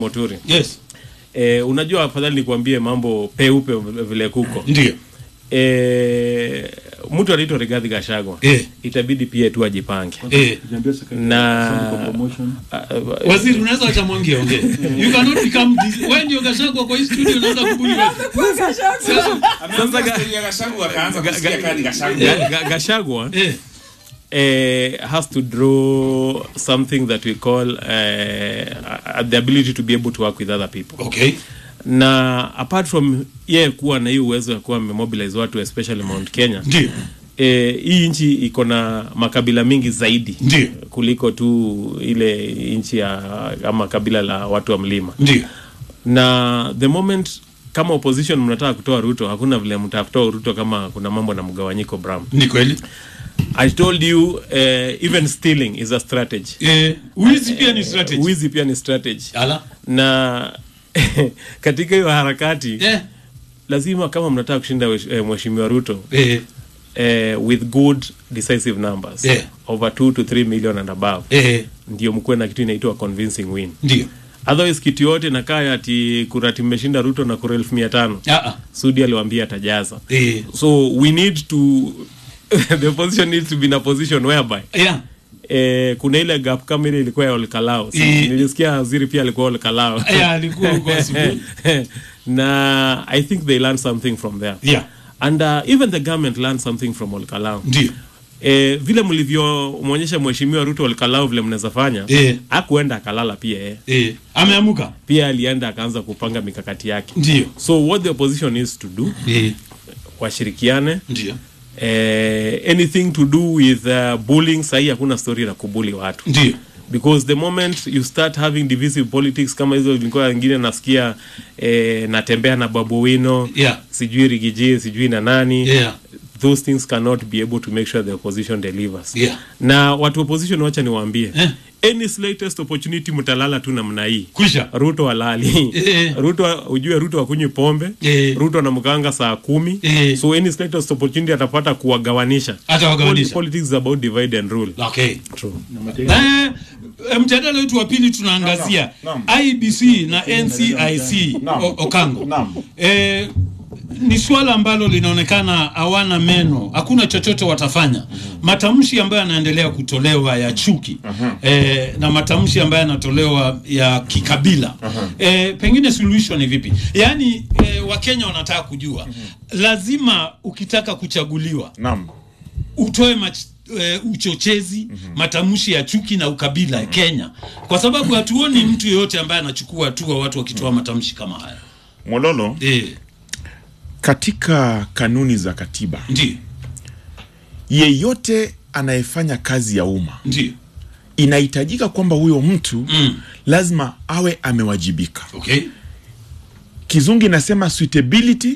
Moturi. Yes. E, unajua afadhali nikuambie mambo peupe vile kuko. Ndio. E, mtu anaitwa Rigathi Gachagua. Eh. Itabidi pia tu ajipange. Eh. Na Waziri unaweza acha mwangi ongee. You cannot become this. Wewe ndio Gachagua kwa hii studio unaweza kubuli wewe. sasa ga, akaanza kusikia kadi Gachagua. ga, ga, Gachagua Eh. eh, has to draw something that we call uh, the ability to be able to work with other people. Okay. Na apart from yeye kuwa na hii uwezo ya kuwa amemobilize watu especially Mount Kenya. Ndio. E, hii nchi iko na makabila mingi zaidi Ndio. kuliko tu ile nchi ya ama kabila la watu wa mlima Ndio. na the moment kama opposition mnataka kutoa Ruto, hakuna vile mtakutoa Ruto kama kuna mambo na mgawanyiko Bram. Ni kweli. I told you uh, even stealing is a strategy. Eh, wizi pia ni strategy. Wizi pia ni strategy. Ala. Na katika hiyo harakati Eh. lazima kama mnataka kushinda wesh- eh, mheshimiwa Ruto Eh. eh, with good decisive numbers Yeah. over 2 to 3 million and above Eh. ndio mkuwe na kitu inaitwa convincing win Ndio. otherwise kitu yote nakaa ati kurati mmeshinda ruto na kura elfu mia tano Ah ah. sudi aliwambia atajaza Eh. so we need to the opposition needs to be in a position whereby Yeah. eh, kuna ile gap kama ile ilikuwa ya olkalao si, Eh. nilisikia waziri pia alikuwa olkalao Eh, alikuwa huko asubuhi. na i think they learned something from there Yeah. and uh, even the government learned something from olkalao Ndio. E, vile mlivyomwonyesha mheshimiwa Ruto Olkalau vile mnaweza fanya Eh. akuenda akalala pia eh. Eh. Ameamuka. Pia alienda akaanza kupanga mikakati yake. Ndio. So what the opposition needs to do Eh. washirikiane Ndio. eh, anything to do with uh, bullying sahi hakuna story la kubuli watu Ndio. because the moment you start having divisive politics kama hizo ilikuwa wengine nasikia eh, natembea na babu wino Yeah. sijui rigiji sijui na nani Yeah. those things cannot be able to make sure the opposition delivers Yeah. na watu wa opposition wacha niwaambie Eh. any slightest opportunity mtalala tu namna hii Kwisha. ruto alali Eh. ruto ujue ruto akunywi pombe Eh. ruto anamkanga saa kumi Eh. so any slightest opportunity atapata kuwagawanisha Atawagawanisha. politics is about divide and rule Okay. True. Eh, eh, mjadala wetu wa pili tunaangazia Naam, IBC na NCIC Naam. O- Okango. Naam. Eh, ni swala ambalo linaonekana hawana meno, hakuna chochote watafanya. Matamshi ambayo yanaendelea kutolewa ya chuki eh, na matamshi ambayo yanatolewa ya kikabila eh, pengine suluhisho ni vipi? Yaani eh, Wakenya wanataka kujua, lazima ukitaka kuchaguliwa Naam. utoe mach, e, uchochezi matamshi ya chuki na ukabila Kenya, kwa sababu hatuoni mtu yeyote ambaye anachukua hatua watu wakitoa matamshi kama haya. Mololo, E, katika kanuni za katiba, ndio yeyote anayefanya kazi ya umma ndio, inahitajika kwamba huyo mtu Mm. lazima awe amewajibika. okay, Kizungu inasema suitability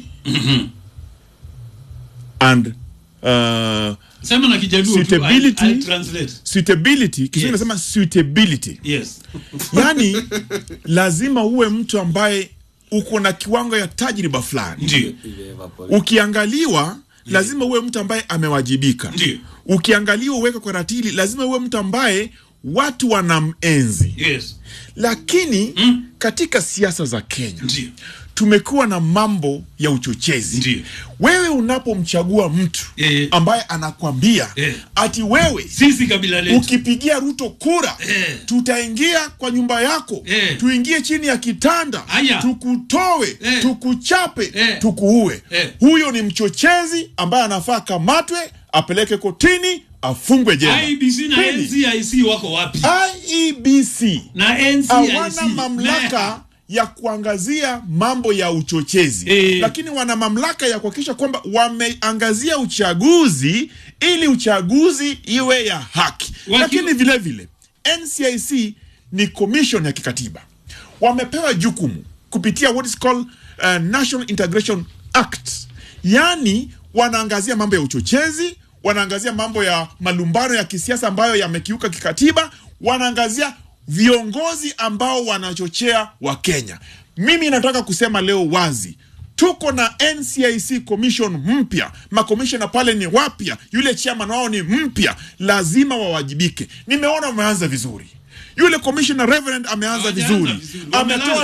and uh, sema na Kijaluo tu, Suitability. I- I translate. suitability. Kizungu Yes. inasema suitability, Yes, yaani lazima uwe mtu ambaye uko na kiwango ya tajriba fulani ndio, ukiangaliwa lazima uwe mtu ambaye amewajibika Ndiyo. ukiangaliwa uweke kwa ratili lazima uwe mtu ambaye watu wanamenzi yes, lakini Mm. katika siasa za kenya ndio, tumekuwa na mambo ya uchochezi Ndiyo. wewe unapomchagua mtu Eh. ambaye anakwambia Eh. ati wewe sisi kabila letu ukipigia ruto kura Eh. tutaingia kwa nyumba yako Eh. tuingie chini ya kitanda Aya. tukutoe Eh. tukuchape Eh. tukuue Eh. huyo ni mchochezi ambaye anafaa kamatwe apeleke kotini afungwe jela IBC na Pili, NCIC wako wapi? IEBC Na NCIC hawana mamlaka ya kuangazia mambo ya uchochezi Eh. lakini wana mamlaka ya kuhakikisha kwamba wameangazia uchaguzi ili uchaguzi iwe ya haki Waki- lakini vile vile NCIC ni commission ya kikatiba wamepewa jukumu kupitia what is called uh, National Integration Act yaani wanaangazia mambo ya uchochezi wanaangazia mambo ya malumbano ya kisiasa ambayo yamekiuka kikatiba wanaangazia viongozi ambao wanachochea wakenya mimi nataka kusema leo wazi tuko na ncic commission mpya makomishona pale ni wapya yule chairman wao ni mpya lazima wawajibike nimeona wameanza vizuri yule commissioner reverend ameanza Hawajaanza vizuri vizuri. ametoa Wamelala.